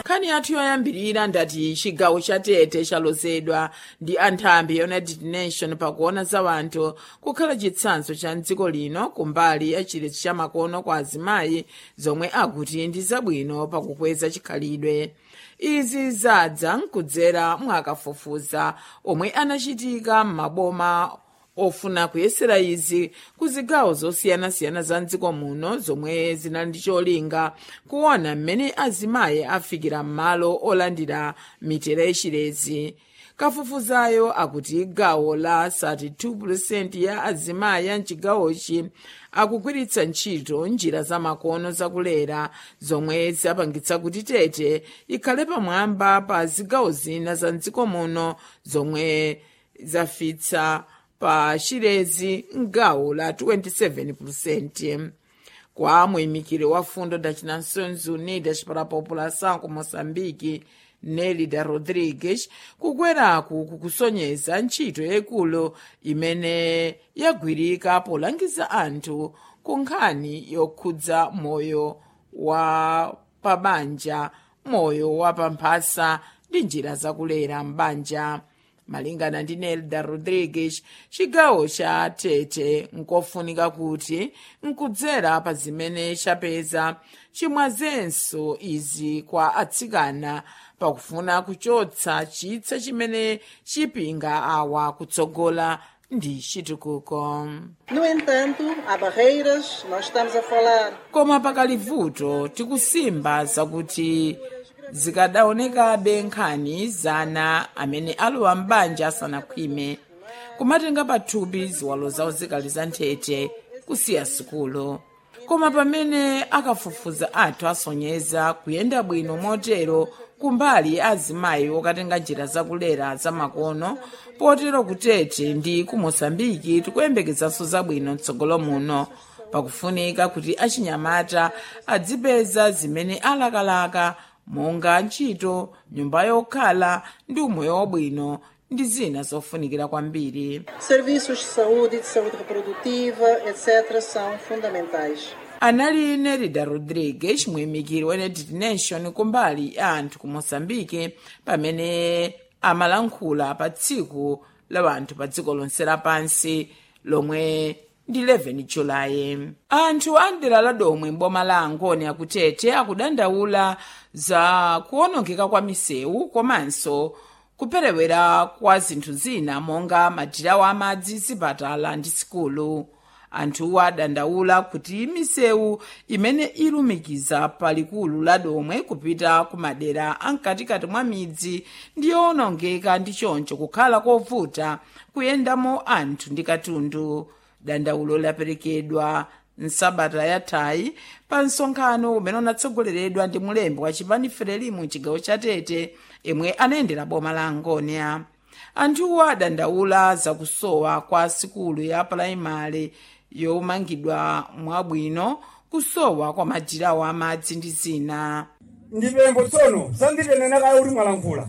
nkhani yathu yoyambirira ndati chigawo cha tete chalozedwa ndi anthambi ya united nation pakuona za wanthu kukhala chitsanzo cha mdziko lino kumbali ya chiletso cha makono kwa azimayi zomwe akuti ndi zabwino pakukweza chikhalidwe izi zadza nkudzera mwakafufuza omwe anachitika m'maboma ofuna kuyesera izi ku zigawo zosiyanasiyana za mdziko muno zomwe zinali ndi cholinga kuona mmene azimayi afikira m'malo olandira mitera yachilezi kafufuzayo akuti gawo la 32% ya azimayi a mchigawochi akugwiritsa ntchito njira zamakono zakulera zomwe zapangitsa kuti tete ikhale pamwamba pa zigawo zina za mdziko muno zomwe zafitsa pa chilezi mgawo la 27% kwa muyimikiri wa fundo das nações unidas para a população ku moçambique nelida rodrigues kukweraku kukusonyeza ntchito yayikulu imene yagwirika polangiza anthu ku nkhani yokhudza moyo wa pabanja moyo wa pamphasa ndi njira zakulera m'banja malingana ndi nelda rodrigues chigawo cha tete nkofunika kuti nkudzera pa zimene chapeza chimwazenso izi kwa atsikana pakufuna kuchotsa chitsa chimene chipinga awa kutsogola ndi chitukuko No entanto, há barreiras, nós estamos a falar koma pakali vuto tikusimba zakuti zikadaonekabe nkhani zana amene alowa m'banja asanakhwime kumatenga pathupi ziwalo zawo zikali za nthete kusiya sukulu koma pamene akafufuza athu asonyeza kuyenda bwino motero kumbali azimayi okatenga njira zakulera zamakono potero kutete ndi ku moçambike tikuyembekezanso zabwino mtsogolo muno pakufunika kuti achinyamata adzipeza zimene alakalaka monga ntchito nyumba yokhala ndi umoyo wabwino ndi zina zofunikira kwambiri serviços de saúde, de saúde reprodutiva, etc., são fundamentais. anali nerida rodrigues muyimikiri wa united nation kumbali ya anthu ku moçambike pamene amalankhula pa tsiku la anthu pa dziko lonse lapansi lomwe ndi 11 julayi anthu a mdera la domwe m'boma la angoni akutete akudandaula za kuwonongeka kwa misewu komanso kuperewera kwa zinthu zina monga madirawo amadzi zipatala ndi sikulu anthuwa adandaula kuti misewu imene ilumikiza palikulu la domwe kupita ku madera amkatikati mwa midzi ndi yowonongeka ndi choncho kukhala kovuta kuyendamo anthu ndi katundu dandaulo laperekedwa nsabata yathayi pa msonkhano umene unatsogoleredwa ndi mulembi wa chipani frelimu chigawo cha tete imwe anayendera boma la angonia anthuwa adandaula zakusowa kwa sikulu ya pulaimali yomangidwa mwabwino kusowa kwa madirawo amadzi ndi zina ndipembo tsono sanditenena kale kuti mwalankhula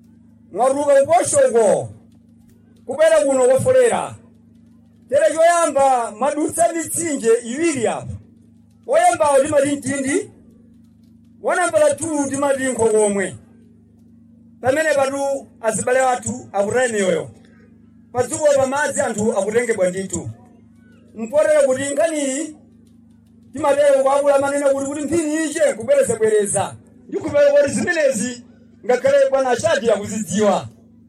mwaruka kuposhoko kubera kuno kofolera tere choyamba madutsa mitsinje iwiri apa woyambawo timati mtindi wanambala tu timati nkhokomwe pamene patu azibale athu akutaya miyoyo padziko pamadzi anthu akutengebwa ndithu mpotera kuti nkhaniyi timatero kwakula manena kuti kuti mphini iche kubwerezabwereza ndikupera kuti zimenezi ngakhale bwana achadi akuzidziwa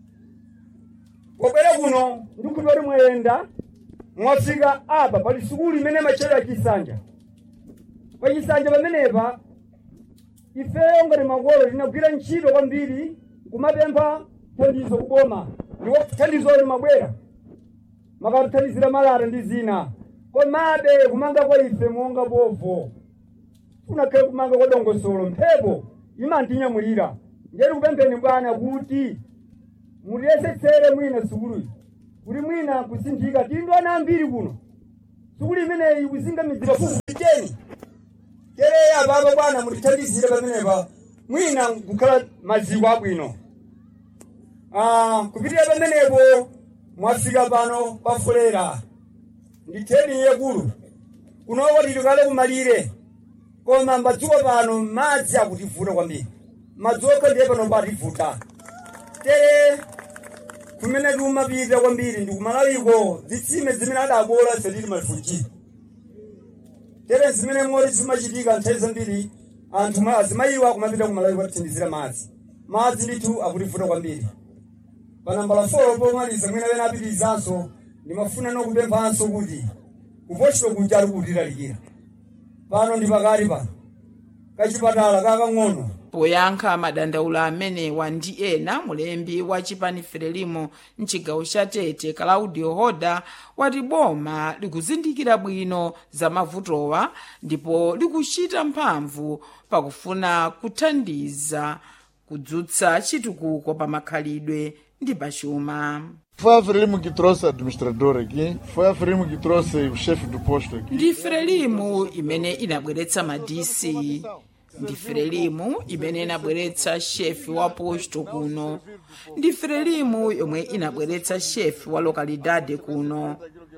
pobwera kuno ndikupera kuti mwayenda mwafika apa pali sukulu imene machera chisanja pachisanja pamenepa ifeyo ngati makolo tinagwira ntchito kwambiri kumapempha thandizo kuboma ndipo thandizo limabwera makatithandizira malata ndi zina komabe kumanga kwa ife monga bovo unakhale kumanga kwa dongosolo mphepo imantinyamulira ndiyeti kupempheni bwana kuti mutiyesetsere mwina sukuluyi kuti mwina kusinthika tili ana ambiri kuno sukulu imeneyi kuzingamizira fufuiteni kereya apapa bwana mutithandizire pamenepa mwina kukhala maziko abwino Ah, kupitira pamenepo mwafika pano pafulera nditheni yekulu kunoko tili kale kumalire koma mbadziko pano madzi akutivuta kwambiri madzi okha ndiye pano pativuta tere kumene tikumapita kwambiri ndi kumalawiko zitsime zimene adabola ife tili malifunjiri tere zimene moti zimachitika nthawi zambiri anthu ma- azimayiwa kumapita kumalawiko kuthandizira madzi madzi ndithu akutivuta kwambiri panambala 4 pomaliza mwina wena apitirizanso ndimafuna nokupemphanso kuti kupochito kuja ali kutilalikira pano ndi pakati pano kachipatala kakang'ono poyankha madandaulo amenewa ndi ena mulembi wa chipani frelimo mchigawo cha tete claudio hoda wati boma likuzindikira bwino za mavutowa ndipo likuchita mphamvu pakufuna kuthandiza kudzutsa chitukuko pa makhalidwe ndi pachuma Foi a Frelimo que trouxe o administrador aqui, foi a Frelimo que trouxe o chefe do posto aqui. ndi frelimu imene inabweretsa madisi ndi frelimu imene inabweretsa shefi wa posto kuno ndi frelimu yomwe inabweretsa shefi wa lokalidade kuno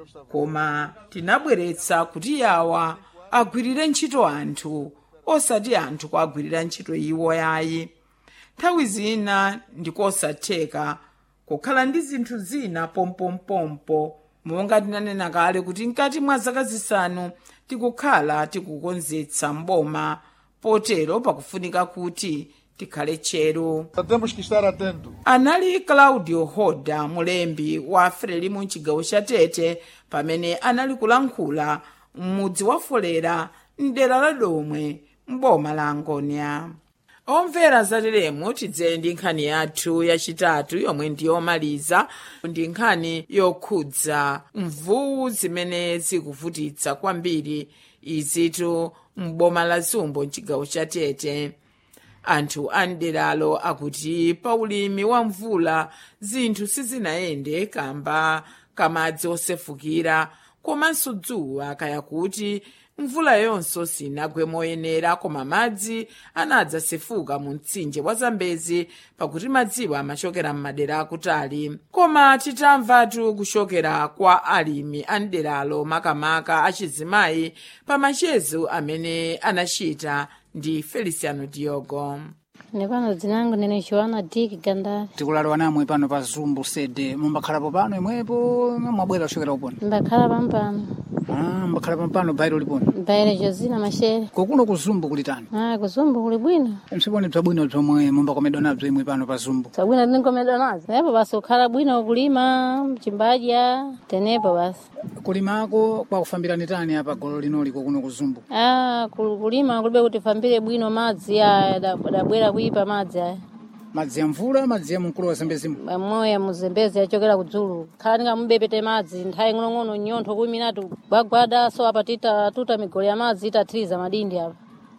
koma tinabweretsa kuti yawa agwirire ntchito anthu osati anthu kuagwirira ntchito iwo yayi nthawi zina ndikosatheka kukhala ndi zinthu zina pompompompo monga tinanena kale kuti mkati mwa zaka zisanu tikukhala tikukonzetsa mboma potero pakufunika kuti tikhale tcheru Temos que estar atentos. anali claudio hoda mulembi wa frelimu mchigawo cha tete pamene anali kulankhula m'mudzi wa folera mdera la domwe mboma la angonia omvera zateremu tidzere ndi nkhani yathu yachitatu yomwe ndiyomaliza ndi nkhani yokhudza mvuwu zimene zikuvutitsa kwambiri izitu m'boma la zumbo mchigawo cha tete anthu a mderalo akuti pa ulimi wa mvula zinthu sizinayende kamba kamadzi osefukira komanso dzuwa kaya kuti mvula yonso sinagwe moyenera koma madzi anadzasefuka mu mtsinje wa zambezi pakuti madziwo amachokera m'madera akutali koma titamvatu kuchokera kwa alimi a mderalo makamaka achizimayi pa machezo amene anachita ndi feliciano diogo Nepano dzina langu ndine Joana Dick Gandari. tikulalewa namwe pano pa zumbu sede mumbakhalapo pano imwepo mwabwera kuchokera uponi Mbakhala pampano. ah, mbakhala pampano bairo liponi Mbaire Josina Mashere. kokuno ku zumbu kulitani Ah, kuzumbu kuli bwino. msiponi bzabwino bzomwe mumbakomedwa nabzo imwe pano pa zumbu Sabwino ndinkomedwa nazo. Epo basi kukhala bwino kulima, mchimbaja, tenepo basi. kulimako kwakufambirani tani apa golo linoli kokuno ku zumbu Ah, kul- kulima kulibe kuti fambire bwino madzi aya da- dabwera kuipa madzi aya. madzi ya mvula madzi ya mkulu wa zembezimu Moya muzembezi achokera kudzulu. Khala ndingamubepete madzi nthawi ng'onong'ono nyontho kumi minatu gwagwada so apa tita tuta migolo ya madzi itathiriza madindi apa.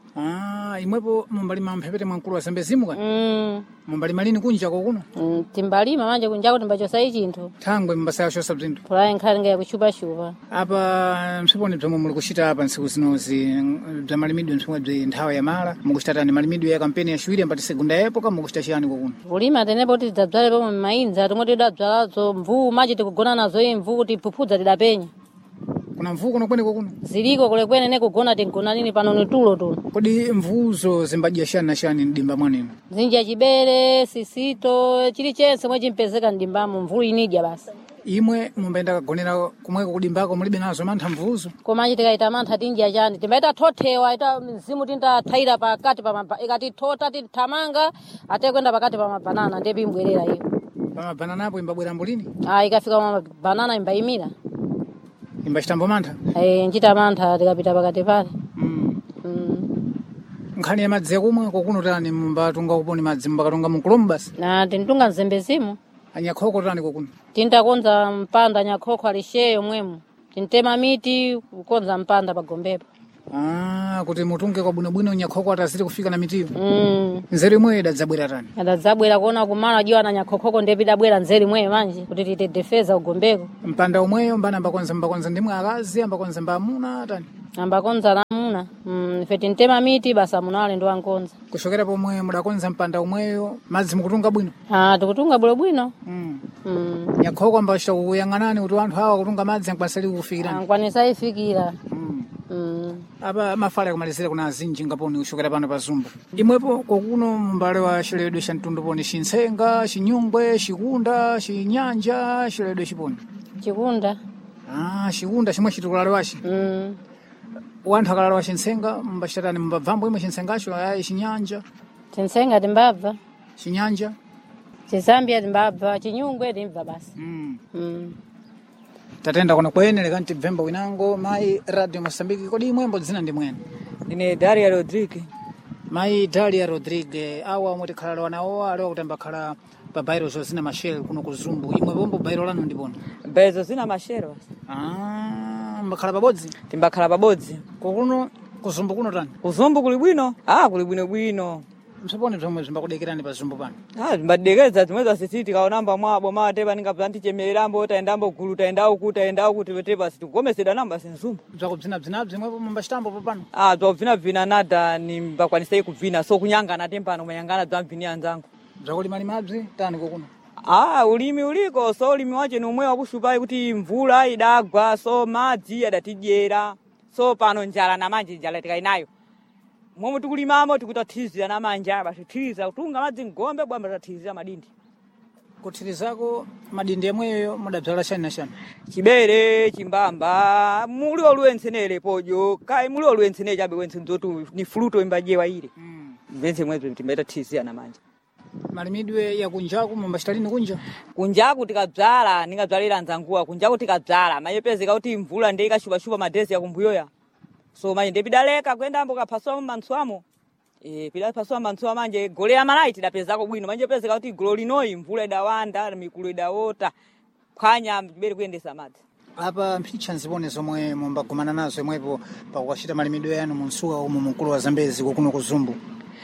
ah, imwepo mumbalima mphepete mwa mkulu wa zembezimu kani Mm. mumbalima lini kunja kokuno Mm, timbalima manje kunjako timbachosayi chinthu. thangwe mbasaya chosa bzinthu Pulayi nkhali nga yakuchupachupa. apa msiponi bzomwe muli kuchita apa ntsiku zinozi bza malimidwe msomwe bzi nthawi ya mala mukuchita tani malimidwe ya kampeni yaciwiri ambati segunda yepo ka mukuchita chiyani kokuno kulima tenepo kuti tidzadzale pomwe m'mayinza tomwe tidadzalazo mvuu machi tikugona nazo iyi mvuu kuti phuphudza tidapenya kuna mvuu kuno kwene kokuno ziliko kulekwene ne kugona tingona nini pano ni tulo tuno kodi mvuzo zimbadya shani na shani mdimba mwanino zinja chibere sisito chilichonse mwe chimpezeka mdimbamo mvuu inidya basi imwe mumbayenda kagonera kumweko kudimbako mulibe nazo mantha mvuzo komanji tikaita mantha tinja chani timbaita thothewa ita mzimu tintathaira pakati pa mapa ikati thota tithamanga ate kwenda pakati pa mabanana ndiye pimbwerera iyo pamabananapo imbabwera mbulini ah ikafika pa mabanana imbayimira imbachitambo mantha eh nchita mantha tikapita pakati pale mm. mm. nkhani ya madzi yakumwa kokuno tani mumbatunga kuponi madzi mumbakatunga munkulomu basi na tintunga mzembezimu anyakhoko tani kokuno tintakonza mpanda nyakhokho alisheyo mwemu tintema miti kukonza mpanda pagombepo ah, kuti mutunge kwabwinobwino nyakhoko ataziri kufika na mitiyo mm. nzeru imweyo idadzabwera tani adadzabwera kuona kumala jiwa na nyakhokhoko ndepidabwera nzeri mweyo manje kuti titedefeza ugombeko mpanda umweyo mbana ambakonza mbakonza ndimwe akazi ambakonza mbamuna tani ambakonza namuna mm. ife tintema miti basa munale ndo ankonza kuchokera pomwe mudakonza mpanda umweyo madzi mukutunga bwino ah, tikutunga bwinobwino mm. mm. nyakhoko ambachita kuyang'anani kuti anthu awa kutunga madzi ankwanisali kufikirani ankwanisa ifikira mm. mm. apa mafala akumalizira kuna azinji ngaponi kuchokera pano pa zumbu imwepo kwakuno mbale wa chiledwe cha mtundu poni chintsenga chinyungwe chikunda chinyanja chiledwe chiponi chikunda ah chikunda chimwe chitikulale wachi mm. wanthu akalala wa chintsenga mbachitani mbabvambo imwe chintsengacho ayi chinyanja chintsenga timbabva chinyanja chizambia timbabva chinyungwe timbva basi mm. mm. tatenda kono kwenele kanti bvemba winango mayi radio mosambiki kodi imwembo dzina ndi mwene ine daria rodrigue mayi dalia rodrigue awa omwe tikhalala nawo aliwa kuti ambakhala pa bairo zozina mashel kuno ku zumbu imwe pombo bairo lanu ndipona bezo zina mashero basi ah, mbakhala pabodzi timbakhala pabodzi kokuno kuzumbu kuno tani kuzumbu kuli bwino ah kuli bwinobwino msapone zomwe zimbakudekerani pa zumbu pano ah timbadekeza zimwe zasisi tikaonamba mwabo matepa ninga tichemererambo taendambo gulu taenda uku taenda uku tivetepa sitikugomesedwa namba sinzumbu bzakubzinabzinabzi imwepo mumbachitambo popano ah bzakubvinabvina nada nimbakwanisei kubvina so kunyangana tempano manyangana bzamvini anzangu bzakulimalimabzi tani kokuno Ah, ulimi uliko so ulimi wache ni umwe wakushupai kuti mvula idagwa so madzi adatidyera so pano njala na manje njala tikainayo momwe tikulimamo tikutathizira na manja batithiza kutunga madzi mgombe bwamba tathizira madindi kuthirizako madindi amweyo mudabzala chani na chani chibere chimbamba muli oluwensenere pojo kai muli oluwensenere chabe wensen zotu ni fuluto imbajewa ile mvense mwezo timbaitathizira na manja malimidwe yakunjaku mumbachitalini kunja kunjaku tikadzala ningadzalira nzanguwa kunjaku tikadzala mayepezeka kuti mvula ndi ikashupashupa madhezi yakumbuyoya so manje ndipidaleka kuyendambo kaphaswamo mantsuamo e, pidaphaswa mantsuwa manje gole ya malayi tidapezako bwino manje pezeka kuti golo linoyi mvula idawanda mikulu idawota phwanya tibere kuyendesa madzi apa mphicha nzipone zomwe mumbagumana nazo imwepo pakukachita malimidwe yanu munsuka umu mkulu wa zambezi kokuno ku zumbu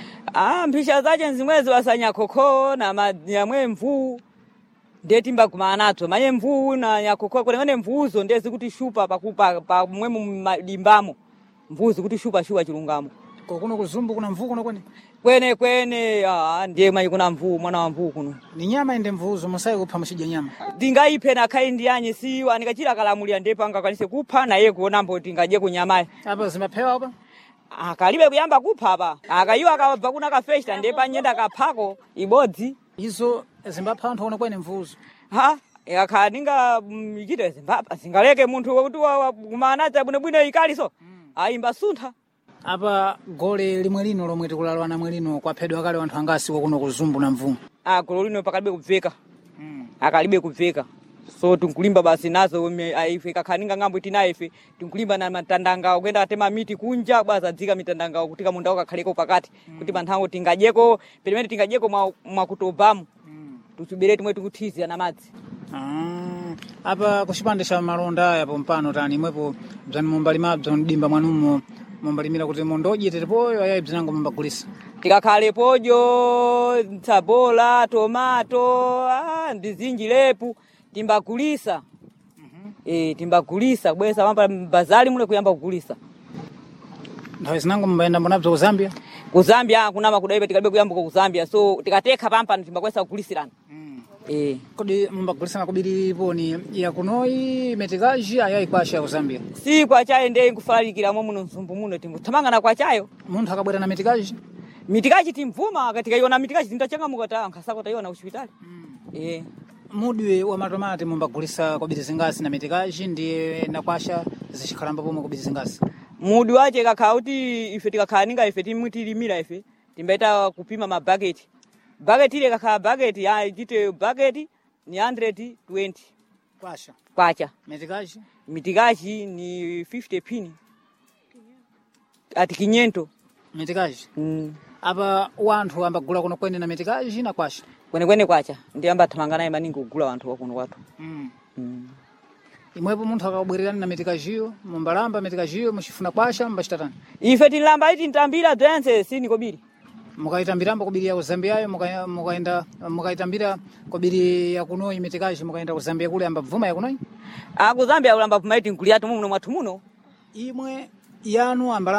ah mphisha zache nzimwezi wasanya khokho na ma- yamwe mvuu ndiye timbagumana nadzo manye mvuu na nyakhokho kulengane mvuuzo ndiye zikuti shupa pakupa pamwe mumadimbamo mvuu zikuti shupa shupa chilungamo kokuno ku zumbu kuna mvuu kuno kwene kwene kwene ah, ndiye manje kuna mvuu mwana wa mvuu kuno ni nyama ende mvuuzo musayi kupha muchidya nyama ndingayiphe nakhayi ndiyanye siwa ndikachira kalamulira ndiye pangakwanise kupha naye kuonambo tingadye kunyamayi apa zimaphewa apa akalibe kuyamba kupha apa akayiwa akabva kuna kafesta ndiye panyenda kaphako ibodzi izo zimbapha anthu ono kwene mvuuzo ha akakhala ninga ichite zimbapa zingaleke munthu wakuti kumanadza bwinobwino ikali so ayimba suntha apa gole limwe lino lomwe tikulalwa namwe lino kwaphedwa kale anthu angasi kokuno ku zumbu na mvuu ah golo lino pakalibe kubveka akalibe kubveka so tinkulimba basi nazo ume- aife kakhala ninga ng'ambo itinayo ife tinkulimba na matandanga kuyenda atema miti kunja bwaza dzika mitandanga kutika munda ukakhaleko pakati kuti panthawo tingadyeko pelimene tingadyeko mwa- mwakutobamo tuchibere timwe tikuthizira na madzi Ah, apa kuchipande cha malonda aya pompano tani imwepo bzani mumbalimabzo mdimba mwanumo mumbalimira kuti mondodye tetepoyo ayayi bzinango mumbagulisa tikakhale pojo tsabola tomato ah, ndizinjilepu timbagulisa eh timbagulisa bwesa pamba bazali mule kuyamba kugulisa nthawi zinango mumbayenda mbonabzo ku zambia ku zambia kunama kudaipa tikalibe kuyambuka ku zambia so tikatekha pampano timbakwesa kugulisirana eh kodi mumbagulisana kubiri poni yakunoyi metikaji ayayi kwasha ya ku zambia si kwachayo ndiye nkufalalikiramo muno mzumbu muno tinguthamangana kwachayo munthu akabwera na metikaji mitikachi timvuma katikaiona mitikachi tindachangamuka ta nkhasako taiona kuchipitali eh mudwe wa matomati mumbagulisa kubiri zingasi na metikaji ndiye nakwasha zicikhalamba pomwe kubiri zingasi mudi wache kakhala kuti ife tikakhala ninga ife timwe tilimira ife timbaita kupima mabhaketi bhaketi ile kakhala bhaketi ya ichite bhaketi ni 120 kwasha kwacha metikaji mitikachi ni 50 pini ati kinyento metikaji mm. apa wanthu ambagula kuno kwene na metikaji na kwasha kwenekwene kwacha ndiye ambathamanga naye maningi kugula wanthu wakuno kwathu mm. mm. imwepo munthu akabwererani na metikajiyo mumbalamba metikajiyo muchifuna kwasha mbachitatani ife tinilamba iti ntambira bzense sinikobiri mukayitambirambo kubiri ya kuzambiyayo muka- mukaenda mukayitambira kubiri yakunoyi metikaji mukaenda kuzambia kule ambabvuma yakunoyi akuzambia kulamba pumaiti nkuliatu muno mwathu muno imwe yanu ambala